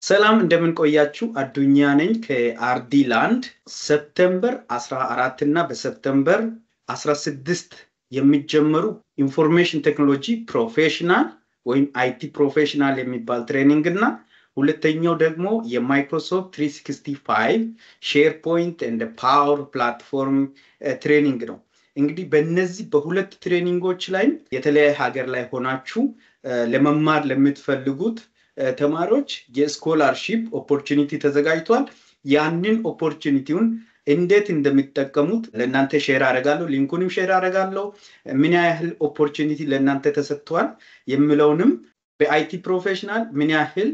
ሰላም እንደምን ቆያችሁ? አዱኛ ነኝ ከአርዲ ላንድ። ሰፕተምበር 14 እና በሰፕተምበር 16 የሚጀመሩ ኢንፎርሜሽን ቴክኖሎጂ ፕሮፌሽናል ወይም አይቲ ፕሮፌሽናል የሚባል ትሬኒንግ እና ሁለተኛው ደግሞ የማይክሮሶፍት 365 ሼር ፖይንት እንደ ፓወር ፕላትፎርም ትሬኒንግ ነው። እንግዲህ በእነዚህ በሁለት ትሬኒንጎች ላይ የተለያየ ሀገር ላይ ሆናችሁ ለመማር ለምትፈልጉት ተማሪዎች የስኮላርሺፕ ኦፖርቹኒቲ ተዘጋጅቷል። ያንን ኦፖርቹኒቲውን እንዴት እንደሚጠቀሙት ለእናንተ ሼር አደርጋለሁ። ሊንኩንም ሼር አደርጋለሁ። ምን ያህል ኦፖርቹኒቲ ለእናንተ ተሰጥቷል የሚለውንም በአይቲ ፕሮፌሽናል ምን ያህል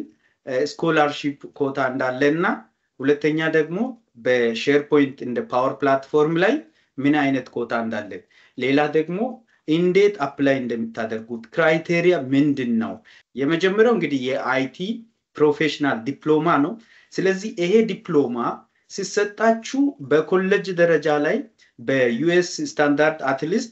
ስኮላርሺፕ ኮታ እንዳለ እና ሁለተኛ ደግሞ በሼር ፖይንት እንደ ፓወር ፕላትፎርም ላይ ምን አይነት ኮታ እንዳለ ሌላ ደግሞ እንዴት አፕላይ እንደምታደርጉት ክራይቴሪያ ምንድን ነው? የመጀመሪያው እንግዲህ የአይቲ ፕሮፌሽናል ዲፕሎማ ነው። ስለዚህ ይሄ ዲፕሎማ ሲሰጣችሁ በኮሌጅ ደረጃ ላይ በዩኤስ ስታንዳርድ አትሊስት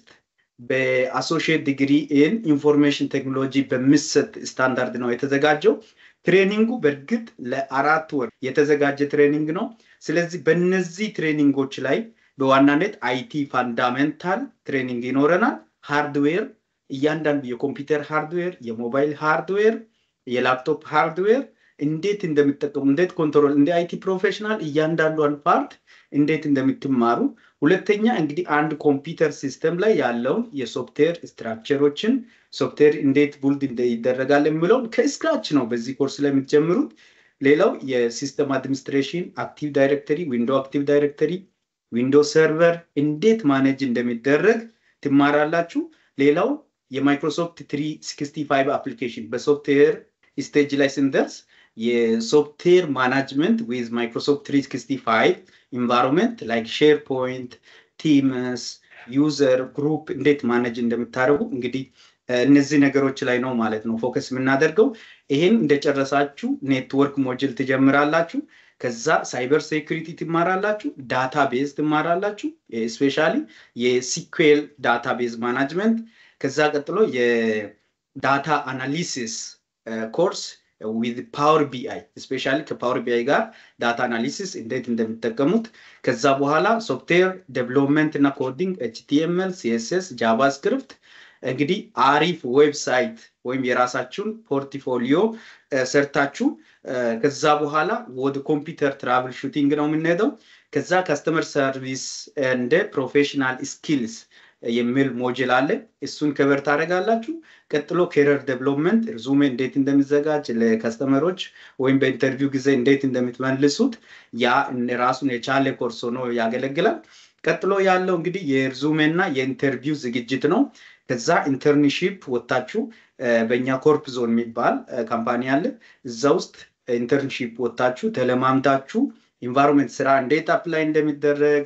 በአሶሺየት ዲግሪ ኢን ኢንፎርሜሽን ቴክኖሎጂ በሚሰጥ ስታንዳርድ ነው የተዘጋጀው። ትሬኒንጉ በእርግጥ ለአራት ወር የተዘጋጀ ትሬኒንግ ነው። ስለዚህ በእነዚህ ትሬኒንጎች ላይ በዋናነት አይቲ ፋንዳሜንታል ትሬኒንግ ይኖረናል። ሃርድዌር እያንዳንዱ የኮምፒውተር ሃርድዌር፣ የሞባይል ሃርድዌር፣ የላፕቶፕ ሃርድዌር እንዴት እንደሚጠቀሙ እንዴት ኮንትሮል እንደ አይቲ ፕሮፌሽናል እያንዳንዷን ፓርት እንዴት እንደምትማሩ፣ ሁለተኛ እንግዲህ አንድ ኮምፒውተር ሲስተም ላይ ያለውን የሶፍትዌር ስትራክቸሮችን ሶፍትዌር እንዴት ቡልድ ይደረጋል የሚለውን ከስክራች ነው በዚህ ኮርስ ላይ የምትጀምሩት። ሌላው የሲስተም አድሚኒስትሬሽን አክቲቭ ዳይሬክተሪ፣ ዊንዶ አክቲቭ ዳይሬክተሪ፣ ዊንዶ ሰርቨር እንዴት ማኔጅ እንደሚደረግ ትማራላችሁ። ሌላው የማይክሮሶፍት 365 አፕሊኬሽን በሶፍትዌር ስቴጅ ላይ ስንደርስ የሶፍትዌር ማናጅመንት ዊዝ ማይክሮሶፍት 365 ኢንቫይሮንመንት ላይክ ሼር ፖይንት፣ ቲምስ፣ ዩዘር ግሩፕ እንዴት ማኔጅ እንደምታደርጉ እንግዲህ እነዚህ ነገሮች ላይ ነው ማለት ነው ፎከስ የምናደርገው። ይህን እንደጨረሳችሁ ኔትወርክ ሞጅል ትጀምራላችሁ። ከዛ ሳይበር ሴኩሪቲ ትማራላችሁ፣ ዳታ ቤዝ ትማራላችሁ፣ ስፔሻሊ የሲኩዌል ዳታ ቤዝ ማናጅመንት። ከዛ ቀጥሎ የዳታ አናሊሲስ ኮርስ ዊዝ ፓወር ቢአይ ስፔሻሊ ከፓወር ቢአይ ጋር ዳታ አናሊሲስ እንዴት እንደሚጠቀሙት። ከዛ በኋላ ሶፍትዌር ዴቨሎፕመንት እና ኮዲንግ ኤችቲኤምኤል፣ ሲኤስኤስ፣ ጃቫስክሪፕት እንግዲህ አሪፍ ዌብሳይት ወይም የራሳችሁን ፖርትፎሊዮ ሰርታችሁ ከዛ በኋላ ወደ ኮምፒውተር ትራቭል ሹቲንግ ነው የምንሄደው። ከዛ ካስተመር ሰርቪስ እንደ ፕሮፌሽናል ስኪልስ የሚል ሞጅል አለ። እሱን ከበር ታደርጋላችሁ። ቀጥሎ ኬረር ዴቨሎፕመንት ሪዙሜ እንዴት እንደሚዘጋጅ ለከስተመሮች ወይም በኢንተርቪው ጊዜ እንዴት እንደምትመልሱት ያ ራሱን የቻለ ኮርስ ሆኖ ያገለግላል። ቀጥሎ ያለው እንግዲህ የሪዙሜ እና የኢንተርቪው ዝግጅት ነው። ከዛ ኢንተርንሺፕ ወታችሁ በእኛ ኮርፕ ዞን የሚባል ካምፓኒ አለ። እዛ ውስጥ ኢንተርንሺፕ ወታችሁ ተለማምታችሁ ኢንቫይሮንመንት ስራ እንዴት አፕላይ እንደሚደረግ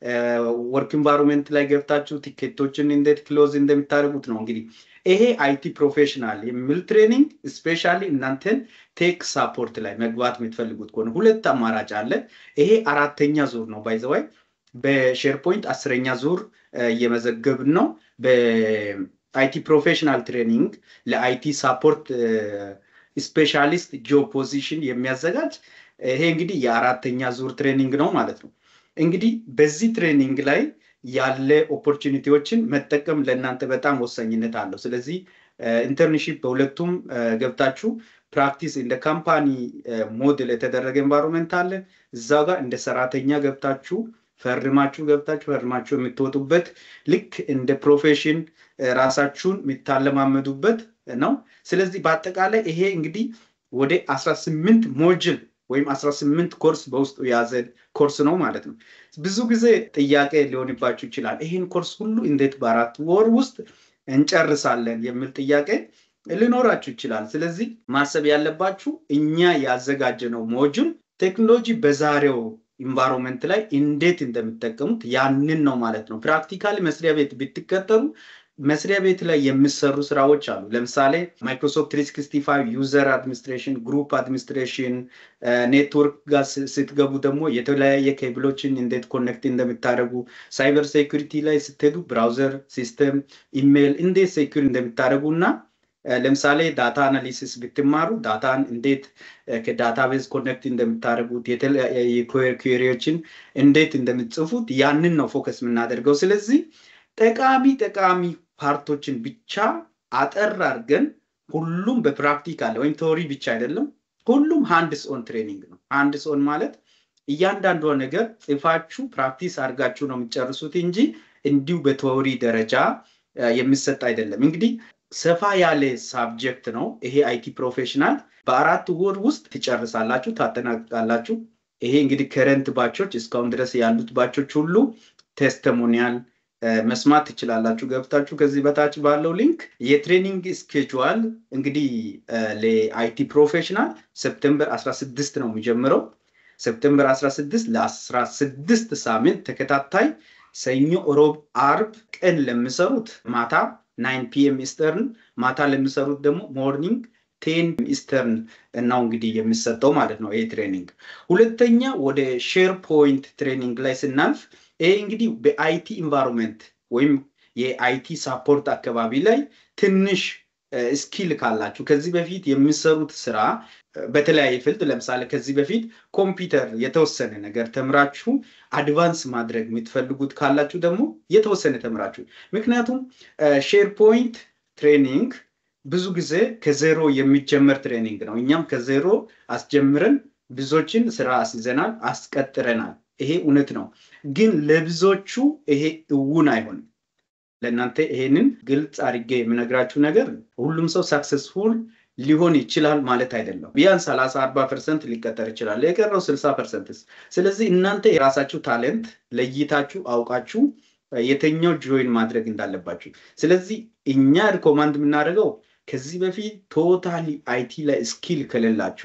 ወርክ ኢንቫይሮንመንት ላይ ገብታችሁ ቲኬቶችን እንዴት ክሎዝ እንደሚታደርጉት ነው። እንግዲህ ይሄ አይቲ ፕሮፌሽናል የሚል ትሬኒንግ ስፔሻሊ እናንተን ቴክ ሳፖርት ላይ መግባት የምትፈልጉት ከሆነ ሁለት አማራጭ አለ። ይሄ አራተኛ ዙር ነው ባይዘዋይ በሼርፖይንት አስረኛ ዙር እየመዘገብን ነው። በአይቲ ፕሮፌሽናል ትሬኒንግ ለአይቲ ሳፖርት ስፔሻሊስት ጆብ ፖዚሽን የሚያዘጋጅ ይሄ እንግዲህ የአራተኛ ዙር ትሬኒንግ ነው ማለት ነው። እንግዲህ በዚህ ትሬኒንግ ላይ ያለ ኦፖርቹኒቲዎችን መጠቀም ለእናንተ በጣም ወሳኝነት አለው። ስለዚህ ኢንተርንሺፕ በሁለቱም ገብታችሁ ፕራክቲስ እንደ ካምፓኒ ሞዴል የተደረገ ኤንቫይሮንመንት አለ። እዛ ጋር እንደ ሰራተኛ ገብታችሁ ፈርማችሁ ገብታችሁ ፈርማችሁ የምትወጡበት ልክ እንደ ፕሮፌሽን ራሳችሁን የሚታለማመዱበት ነው። ስለዚህ በአጠቃላይ ይሄ እንግዲህ ወደ አስራ ስምንት ሞጅል ወይም አስራ ስምንት ኮርስ በውስጡ የያዘ ኮርስ ነው ማለት ነው። ብዙ ጊዜ ጥያቄ ሊሆንባችሁ ይችላል። ይህን ኮርስ ሁሉ እንዴት በአራት ወር ውስጥ እንጨርሳለን የሚል ጥያቄ ሊኖራችሁ ይችላል። ስለዚህ ማሰብ ያለባችሁ እኛ ያዘጋጀነው ሞጁል ቴክኖሎጂ በዛሬው ኢንቫይሮንመንት ላይ እንዴት እንደሚጠቀሙት ያንን ነው ማለት ነው። ፕራክቲካሊ መስሪያ ቤት ብትቀጠሩ መስሪያ ቤት ላይ የሚሰሩ ስራዎች አሉ። ለምሳሌ ማይክሮሶፍት 365 ዩዘር አድሚኒስትሬሽን፣ ግሩፕ አድሚኒስትሬሽን፣ ኔትወርክ ጋር ስትገቡ ደግሞ የተለያየ ኬብሎችን እንዴት ኮኔክት እንደምታደርጉ፣ ሳይበር ሴኩሪቲ ላይ ስትሄዱ ብራውዘር ሲስተም፣ ኢሜይል እንዴት ሴኩሪ እንደምታደርጉ እና ለምሳሌ ዳታ አናሊሲስ ብትማሩ ዳታን እንዴት ከዳታቤዝ ኮኔክት እንደምታደርጉት የተለያዩ ኩዌሪዎችን እንዴት እንደምትጽፉት ያንን ነው ፎከስ የምናደርገው። ስለዚህ ጠቃሚ ጠቃሚ ፓርቶችን ብቻ አጠር አድርገን ሁሉም በፕራክቲካል ወይም ቴዎሪ ብቻ አይደለም፣ ሁሉም ሃንድስ ኦን ትሬኒንግ ነው። ሃንድስ ኦን ማለት እያንዳንዷ ነገር ጽፋችሁ ፕራክቲስ አድርጋችሁ ነው የምትጨርሱት እንጂ እንዲሁ በቴዎሪ ደረጃ የሚሰጥ አይደለም። እንግዲህ ሰፋ ያለ ሳብጀክት ነው ይሄ አይቲ ፕሮፌሽናል። በአራት ወር ውስጥ ትጨርሳላችሁ፣ ታጠናቅቃላችሁ። ይሄ እንግዲህ ከረንት ባቾች እስካሁን ድረስ ያሉት ባቾች ሁሉ ቴስተሞኒያል መስማት ትችላላችሁ ገብታችሁ ከዚህ በታች ባለው ሊንክ። የትሬኒንግ ስኬጁዋል እንግዲህ ለአይቲ ፕሮፌሽናል ሰፕተምበር 16 ነው የሚጀምረው። ሰፕተምበር 16 ለ16 ሳምንት ተከታታይ ሰኞ፣ ሮብ፣ አርብ ቀን ለሚሰሩት ማታ ናይን ፒኤም ኢስተርን ማታ ለሚሰሩት ደግሞ ሞርኒንግ ቴን ኢስተርን እናው እንግዲህ የሚሰጠው ማለት ነው ይሄ ትሬኒንግ። ሁለተኛ ወደ ሼር ፖይንት ትሬኒንግ ላይ ስናልፍ ይሄ እንግዲህ በአይቲ ኢንቫይሮንመንት ወይም የአይቲ ሳፖርት አካባቢ ላይ ትንሽ ስኪል ካላችሁ ከዚህ በፊት የሚሰሩት ስራ በተለያየ ፊልድ ለምሳሌ ከዚህ በፊት ኮምፒውተር የተወሰነ ነገር ተምራችሁ አድቫንስ ማድረግ የምትፈልጉት ካላችሁ ደግሞ የተወሰነ ተምራችሁ ምክንያቱም ሼር ፖይንት ትሬኒንግ ብዙ ጊዜ ከዜሮ የሚጀመር ትሬኒንግ ነው። እኛም ከዜሮ አስጀምረን ብዙዎችን ስራ አስይዘናል፣ አስቀጥረናል። ይሄ እውነት ነው። ግን ለብዙዎቹ ይሄ እውን አይሆንም። ለእናንተ ይሄንን ግልጽ አድርጌ የምነግራችሁ ነገር ሁሉም ሰው ሳክሰስፉል ሊሆን ይችላል ማለት አይደለም። ቢያንስ ሰላሳ አርባ ፐርሰንት ሊቀጠር ይችላል። የቀረው ስልሳ ፐርሰንትስ። ስለዚህ እናንተ የራሳችሁ ታለንት ለይታችሁ አውቃችሁ የተኛው ጆይን ማድረግ እንዳለባችሁ። ስለዚህ እኛ ሪኮማንድ የምናደርገው ከዚህ በፊት ቶታሊ አይቲ ላይ ስኪል ከሌላችሁ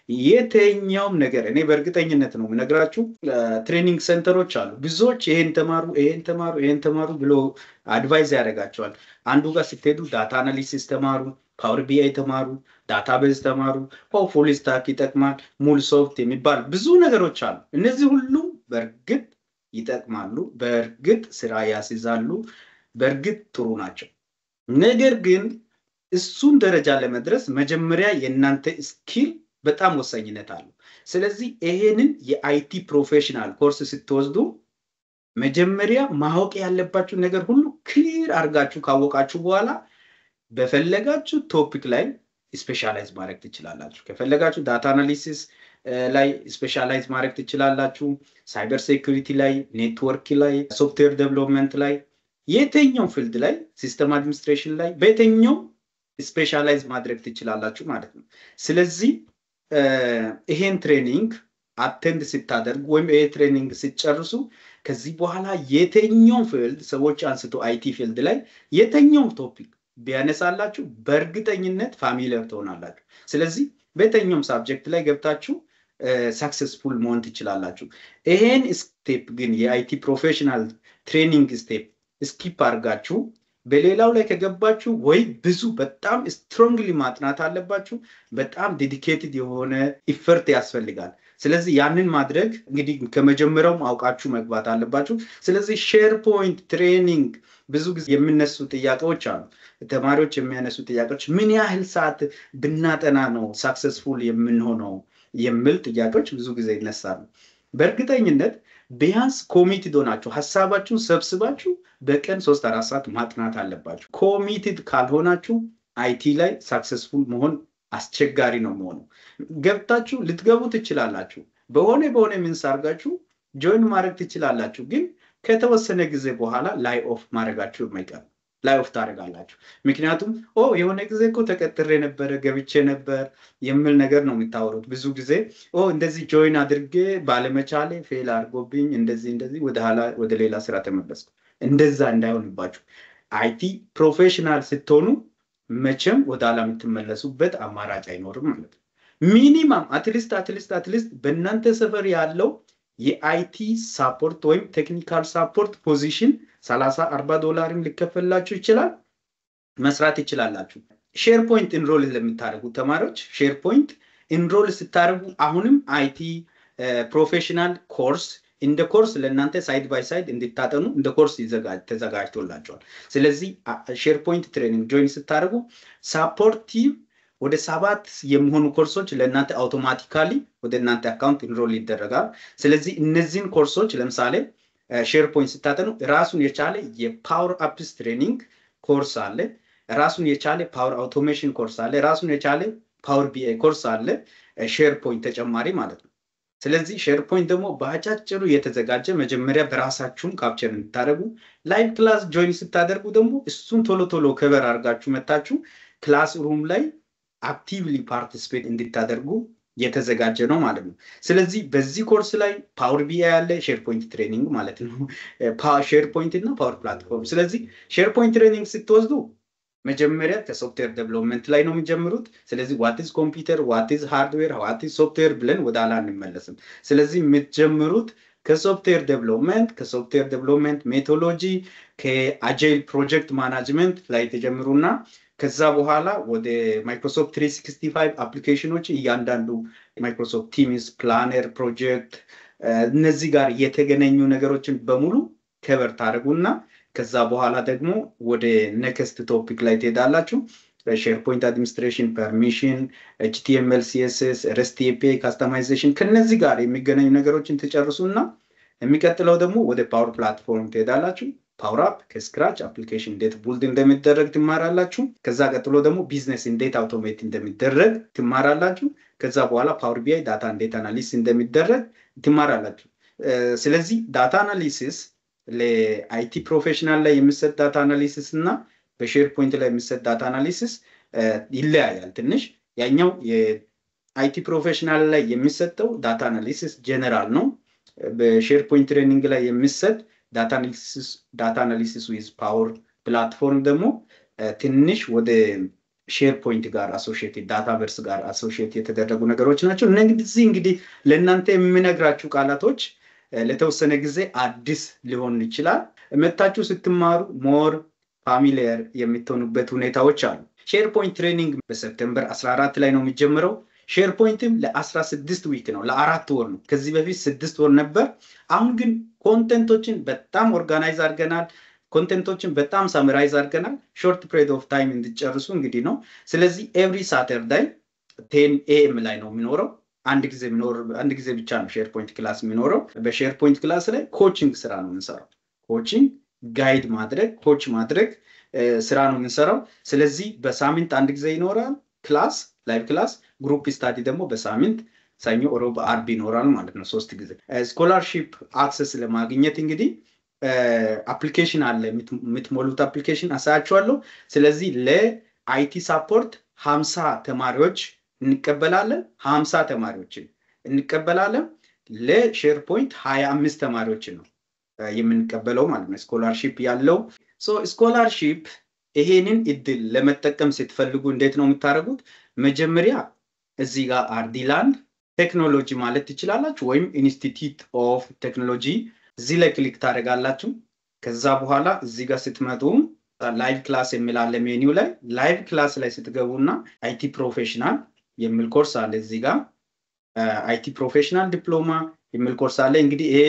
የተኛውም ነገር እኔ በእርግጠኝነት ነው የምነግራችሁ። ትሬኒንግ ሴንተሮች አሉ። ብዙዎች ይሄን ተማሩ፣ ይሄን ተማሩ፣ ይሄን ተማሩ ብሎ አድቫይዝ ያደርጋቸዋል። አንዱ ጋር ስትሄዱ ዳታ አናሊሲስ ተማሩ፣ ፓወር ቢአይ ተማሩ፣ ዳታቤዝ ተማሩ፣ ፉል ስታክ ይጠቅማል፣ ሙል ሶፍት የሚባል ብዙ ነገሮች አሉ። እነዚህ ሁሉም በእርግጥ ይጠቅማሉ፣ በእርግጥ ስራ ያስይዛሉ፣ በእርግጥ ጥሩ ናቸው። ነገር ግን እሱን ደረጃ ለመድረስ መጀመሪያ የእናንተ ስኪል በጣም ወሳኝነት አለው። ስለዚህ ይሄንን የአይቲ ፕሮፌሽናል ኮርስ ስትወስዱ መጀመሪያ ማወቅ ያለባችሁ ነገር ሁሉ ክሊር አድርጋችሁ ካወቃችሁ በኋላ በፈለጋችሁ ቶፒክ ላይ ስፔሻላይዝ ማድረግ ትችላላችሁ። ከፈለጋችሁ ዳታ አናሊሲስ ላይ ስፔሻላይዝ ማድረግ ትችላላችሁ። ሳይበር ሴኩሪቲ ላይ፣ ኔትወርክ ላይ፣ ሶፍትዌር ዴቨሎፕመንት ላይ፣ የትኛው ፊልድ ላይ ሲስተም አድሚኒስትሬሽን ላይ በየትኛው ስፔሻላይዝ ማድረግ ትችላላችሁ ማለት ነው። ስለዚህ ይሄን ትሬኒንግ አቴንድ ስታደርጉ ወይም ይሄ ትሬኒንግ ስትጨርሱ ከዚህ በኋላ የትኛውም ፊልድ ሰዎች አንስቶ አይቲ ፊልድ ላይ የትኛውም ቶፒክ ቢያነሳላችሁ በእርግጠኝነት ፋሚሊየር ትሆናላችሁ። ስለዚህ በየትኛውም ሳብጀክት ላይ ገብታችሁ ሳክሰስፉል መሆን ትችላላችሁ። ይሄን ስቴፕ ግን የአይቲ ፕሮፌሽናል ትሬኒንግ ስቴፕ ስኪፕ አድርጋችሁ በሌላው ላይ ከገባችሁ ወይ ብዙ በጣም ስትሮንግሊ ማጥናት አለባችሁ። በጣም ዴዲኬትድ የሆነ ኢፈርት ያስፈልጋል። ስለዚህ ያንን ማድረግ እንግዲህ ከመጀመሪያውም አውቃችሁ መግባት አለባችሁ። ስለዚህ ሼር ፖይንት ትሬኒንግ ብዙ ጊዜ የሚነሱ ጥያቄዎች አሉ። ተማሪዎች የሚያነሱ ጥያቄዎች ምን ያህል ሰዓት ብናጠና ነው ሳክሰስፉል የምንሆነው የሚል ጥያቄዎች ብዙ ጊዜ ይነሳሉ። በእርግጠኝነት ቢያንስ ኮሚትድ ሆናችሁ ሀሳባችሁን ሰብስባችሁ በቀን ሶስት አራት ሰዓት ማጥናት አለባችሁ። ኮሚትድ ካልሆናችሁ አይቲ ላይ ሳክሰስፉል መሆን አስቸጋሪ ነው መሆኑ። ገብታችሁ ልትገቡ ትችላላችሁ። በሆነ በሆነ ሚንስ አድርጋችሁ ጆይን ማድረግ ትችላላችሁ። ግን ከተወሰነ ጊዜ በኋላ ላይ ኦፍ ማድረጋችሁ የማይቀር ላይ ኦፍ ታደርጋላችሁ። ምክንያቱም ኦ የሆነ ጊዜ እኮ ተቀጥሬ ነበረ ገብቼ ነበር የሚል ነገር ነው የምታወሩት። ብዙ ጊዜ ኦ እንደዚህ ጆይን አድርጌ ባለመቻሌ ፌል አድርጎብኝ እንደዚህ እንደዚህ ወደ ሌላ ስራ ተመለስኩ። እንደዛ እንዳይሆንባችሁ አይቲ ፕሮፌሽናል ስትሆኑ መቼም ወደ ኋላ የምትመለሱበት አማራጭ አይኖርም ማለት ነው። ሚኒማም አትሊስት አትሊስት አትሊስት በእናንተ ሰፈር ያለው የአይቲ ሳፖርት ወይም ቴክኒካል ሳፖርት ፖዚሽን ሰላሳ አርባ ዶላርም ሊከፈላችሁ ይችላል። መስራት ይችላላችሁ። ሼር ፖይንት ኢንሮል ለምታደርጉ ተማሪዎች ሼር ፖይንት ኢንሮል ስታደርጉ አሁንም አይቲ ፕሮፌሽናል ኮርስ እንደ ኮርስ ለእናንተ ሳይድ ባይ ሳይድ እንድታጠኑ እንደ ኮርስ ተዘጋጅቶላቸዋል። ስለዚህ ሼር ፖይንት ትሬኒንግ ጆይን ስታደርጉ ሳፖርቲቭ ወደ ሰባት የሚሆኑ ኮርሶች ለእናንተ አውቶማቲካሊ ወደ እናንተ አካውንት ኢንሮል ይደረጋል። ስለዚህ እነዚህን ኮርሶች ለምሳሌ ሼር ፖይንት ስታጠኑ ራሱን የቻለ የፓወር አፕስ ትሬኒንግ ኮርስ አለ። ራሱን የቻለ ፓወር አውቶሜሽን ኮርስ አለ። ራሱን የቻለ ፓወር ቢአይ ኮርስ አለ። ሼር ፖይንት ተጨማሪ ማለት ነው። ስለዚህ ሼር ፖይንት ደግሞ በአጫጭሩ የተዘጋጀ መጀመሪያ በራሳችሁም ካፕቸር እንድታደርጉ ላይቭ ክላስ ጆይን ስታደርጉ ደግሞ እሱን ቶሎ ቶሎ ከበር አድርጋችሁ መታችሁ ክላስ ሩም ላይ አክቲቭሊ ፓርቲስፔት እንድታደርጉ የተዘጋጀ ነው ማለት ነው። ስለዚህ በዚህ ኮርስ ላይ ፓወር ቢአይ ያለ ሼር ፖይንት ትሬኒንግ ማለት ነው። ሼር ፖይንት እና ፓወር ፕላትፎርም። ስለዚህ ሼር ፖይንት ትሬኒንግ ስትወስዱ መጀመሪያ ከሶፍትዌር ዴቨሎፕመንት ላይ ነው የሚጀምሩት። ስለዚህ ዋትዝ ኮምፒውተር፣ ዋትዝ ሃርድዌር፣ ዋትዝ ሶፍትዌር ብለን ወደ ኋላ እንመለስም። ስለዚህ የምትጀምሩት ከሶፍትዌር ዴቨሎፕመንት ከሶፍትዌር ዴቨሎፕመንት ሜቶሎጂ ከአጃይል ፕሮጀክት ማናጅመንት ላይ ተጀምሩና ከዛ በኋላ ወደ ማይክሮሶፍት 365 አፕሊኬሽኖች እያንዳንዱ ማይክሮሶፍት ቲምስ፣ ፕላነር፣ ፕሮጀክት እነዚህ ጋር የተገናኙ ነገሮችን በሙሉ ከበር ታደርጉና ከዛ በኋላ ደግሞ ወደ ኔክስት ቶፒክ ላይ ትሄዳላችሁ። ሼር ፖይንት አድሚኒስትሬሽን፣ ፐርሚሽን፣ ኤችቲኤምኤል፣ ሲኤስኤስ፣ ረስት ኤፒአይ ካስተማይዜሽን ከነዚህ ጋር የሚገናኙ ነገሮችን ትጨርሱና የሚቀጥለው ደግሞ ወደ ፓወር ፕላትፎርም ትሄዳላችሁ። ፓወር አፕ ከስክራች አፕሊኬሽን እንዴት ቡልድ እንደሚደረግ ትማራላችሁ። ከዛ ቀጥሎ ደግሞ ቢዝነስ እንዴት አውቶሜት እንደሚደረግ ትማራላችሁ። ከዛ በኋላ ፓወር ቢአይ ዳታ እንዴት አናሊሲስ እንደሚደረግ ትማራላችሁ። ስለዚህ ዳታ አናሊሲስ ለአይቲ ፕሮፌሽናል ላይ የሚሰጥ ዳታ አናሊሲስ እና በሼር ፖይንት ላይ የሚሰጥ ዳታ አናሊሲስ ይለያያል ትንሽ። ያኛው የአይቲ ፕሮፌሽናል ላይ የሚሰጠው ዳታ አናሊሲስ ጀነራል ነው። በሼር ፖይንት ትሬኒንግ ላይ የሚሰጥ ዳታ አናሊሲስ ዊዝ ፓወር ፕላትፎርም ደግሞ ትንሽ ወደ ሼር ፖይንት ጋር አሶሺየትድ ዳታ ቨርስ ጋር አሶሺየት የተደረጉ ነገሮች ናቸው። እነዚህ እንግዲህ ለእናንተ የምነግራችሁ ቃላቶች ለተወሰነ ጊዜ አዲስ ሊሆን ይችላል። መታችሁ ስትማሩ ሞር ፋሚሊየር የሚትሆኑበት ሁኔታዎች አሉ። ሼር ፖይንት ትሬኒንግ በሰፕተምበር 14 ላይ ነው የሚጀምረው። ሼር ፖይንትም ለ16 ዊክ ነው፣ ለአራት ወር ነው። ከዚህ በፊት ስድስት ወር ነበር። አሁን ግን ኮንተንቶችን በጣም ኦርጋናይዝ አድርገናል። ኮንቴንቶችን በጣም ሳምራይዝ አድርገናል። ሾርት ፕሬድ ኦፍ ታይም እንዲጨርሱ እንግዲህ ነው። ስለዚህ ኤቭሪ ሳተርዳይ ቴን ኤኤም ላይ ነው የሚኖረው። አንድ ጊዜ የሚኖር አንድ ጊዜ ብቻ ነው ሼር ፖይንት ክላስ የሚኖረው። በሼር ፖይንት ክላስ ላይ ኮችንግ ስራ ነው የምንሰራው። ኮችንግ ጋይድ ማድረግ ኮች ማድረግ ስራ ነው የምንሰራው። ስለዚህ በሳምንት አንድ ጊዜ ይኖራል ክላስ ላይቭ ክላስ። ግሩፕ ስታዲ ደግሞ በሳምንት ሰኞ፣ ሮብ፣ አርብ ይኖራል ማለት ነው ሶስት ጊዜ። ስኮላርሺፕ አክሰስ ለማግኘት እንግዲህ አፕሊኬሽን አለ የምትሞሉት አፕሊኬሽን አሳያችኋለሁ። ስለዚህ ለአይቲ ሳፖርት ሀምሳ ተማሪዎች እንቀበላለን። ሀምሳ ተማሪዎችን እንቀበላለን። ለሼር ፖይንት ሀያ አምስት ተማሪዎችን ነው የምንቀበለው ማለት ነው ስኮላርሺፕ ያለው ስኮላርሺፕ ይሄንን እድል ለመጠቀም ስትፈልጉ እንዴት ነው የምታደርጉት? መጀመሪያ እዚህ ጋር አርዲላንድ ቴክኖሎጂ ማለት ትችላላችሁ፣ ወይም ኢንስቲትዩት ኦፍ ቴክኖሎጂ እዚህ ላይ ክሊክ ታደርጋላችሁ። ከዛ በኋላ እዚህ ጋር ስትመጡ ላይቭ ክላስ የሚላለ ሜኒው ላይ ላይቭ ክላስ ላይ ስትገቡና አይቲ ፕሮፌሽናል የሚል ኮርስ አለ። እዚህ ጋር አይቲ ፕሮፌሽናል ዲፕሎማ የሚል ኮርስ አለ። እንግዲህ ይሄ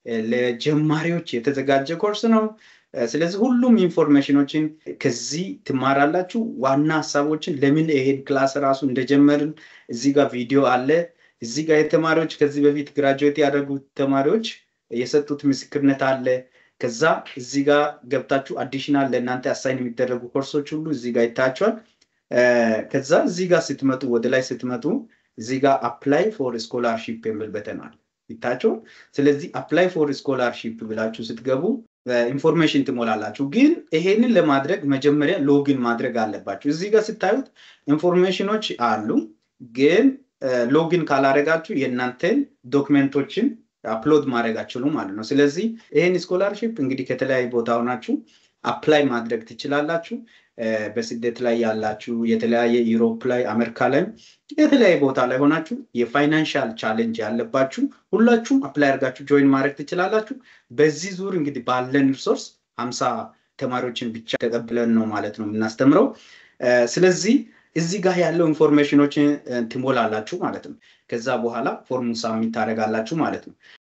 ለጀማሪዎች የተዘጋጀ ኮርስ ነው። ስለዚህ ሁሉም ኢንፎርሜሽኖችን ከዚህ ትማራላችሁ። ዋና ሀሳቦችን ለምን ይሄን ክላስ ራሱ እንደጀመርን እዚህ ጋር ቪዲዮ አለ። እዚህ ጋር የተማሪዎች ከዚህ በፊት ግራጁዌት ያደረጉት ተማሪዎች የሰጡት ምስክርነት አለ። ከዛ እዚህ ጋር ገብታችሁ አዲሽናል ለእናንተ አሳይን የሚደረጉ ኮርሶች ሁሉ እዚህ ጋር ይታያቸዋል። ከዛ እዚህ ጋር ስትመጡ ወደ ላይ ስትመጡ እዚህ ጋር አፕላይ ፎር ስኮላርሺፕ የሚል በተን አለ ይታያቸዋል። ስለዚህ አፕላይ ፎር ስኮላርሺፕ ብላችሁ ስትገቡ ኢንፎርሜሽን ትሞላላችሁ። ግን ይሄንን ለማድረግ መጀመሪያ ሎግን ማድረግ አለባችሁ። እዚህ ጋር ስታዩት ኢንፎርሜሽኖች አሉ። ግን ሎግን ካላረጋችሁ የእናንተን ዶክመንቶችን አፕሎድ ማድረግ አችሉም ማለት ነው። ስለዚህ ይህን ስኮላርሺፕ እንግዲህ ከተለያዩ ቦታ ሆናችሁ አፕላይ ማድረግ ትችላላችሁ። በስደት ላይ ያላችሁ የተለያየ ዩሮፕ ላይ አሜሪካ ላይ የተለያየ ቦታ ላይ ሆናችሁ የፋይናንሻል ቻሌንጅ ያለባችሁ ሁላችሁም አፕላይ አድርጋችሁ ጆይን ማድረግ ትችላላችሁ። በዚህ ዙር እንግዲህ ባለን ሪሶርስ ሀምሳ ተማሪዎችን ብቻ ተቀብለን ነው ማለት ነው የምናስተምረው። ስለዚህ እዚህ ጋር ያለው ኢንፎርሜሽኖችን ትሞላላችሁ ማለት ነው። ከዛ በኋላ ፎርሙን ሳሚት ታደርጋላችሁ ማለት ነው።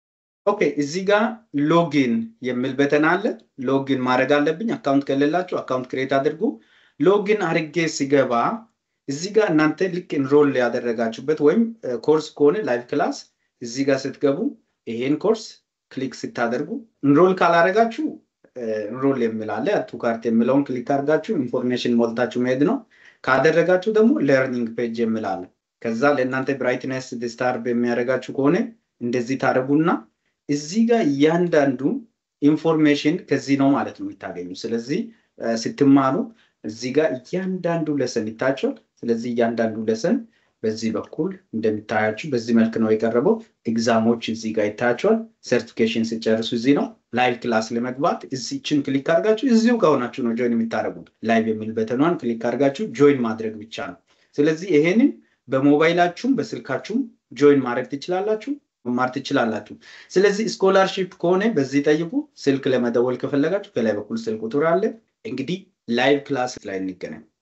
ኦኬ እዚህ ጋር ሎጊን የሚል በተን አለ። ሎጊን ማድረግ አለብኝ። አካውንት ከሌላችሁ አካውንት ክሬት አድርጉ። ሎጊን አድርጌ ሲገባ እዚህ ጋር እናንተ ልክ ኢንሮል ያደረጋችሁበት ወይም ኮርስ ከሆነ ላይቭ ክላስ እዚህ ጋር ስትገቡ ይሄን ኮርስ ክሊክ ስታደርጉ ኢንሮል ካላደረጋችሁ ኢንሮል የሚል አለ። ቱ ካርት የሚለውን ክሊክ አድርጋችሁ ኢንፎርሜሽን ሞልታችሁ መሄድ ነው። ካደረጋችሁ ደግሞ ለርኒንግ ፔጅ የሚል አለ። ከዛ ለእናንተ ብራይትነስ ዲስታርብ የሚያደርጋችሁ ከሆነ እንደዚህ ታደርጉና እዚህ ጋር እያንዳንዱ ኢንፎርሜሽን ከዚህ ነው ማለት ነው የምታገኙ። ስለዚህ ስትማሩ እዚህ ጋር እያንዳንዱ ለሰን ይታቸዋል። ስለዚህ እያንዳንዱ ለሰን በዚህ በኩል እንደሚታያችሁ በዚህ መልክ ነው የቀረበው። ኤግዛሞች እዚህ ጋር ይታያቸዋል። ሰርቲፊኬሽን ሲጨርሱ እዚህ ነው። ላይቭ ክላስ ለመግባት እዚችን ክሊክ አድርጋችሁ እዚሁ ጋር ሆናችሁ ነው ጆይን የምታደርጉት። ላይቭ የሚል በተኗን ክሊክ አድርጋችሁ ጆይን ማድረግ ብቻ ነው። ስለዚህ ይሄንን በሞባይላችሁም በስልካችሁም ጆይን ማድረግ ትችላላችሁ፣ መማር ትችላላችሁ። ስለዚህ ስኮላርሺፕ ከሆነ በዚህ ጠይቁ። ስልክ ለመደወል ከፈለጋችሁ ከላይ በኩል ስልክ ቁጥር አለ። እንግዲህ ላይቭ ክላስ ላይ እንገናኝ።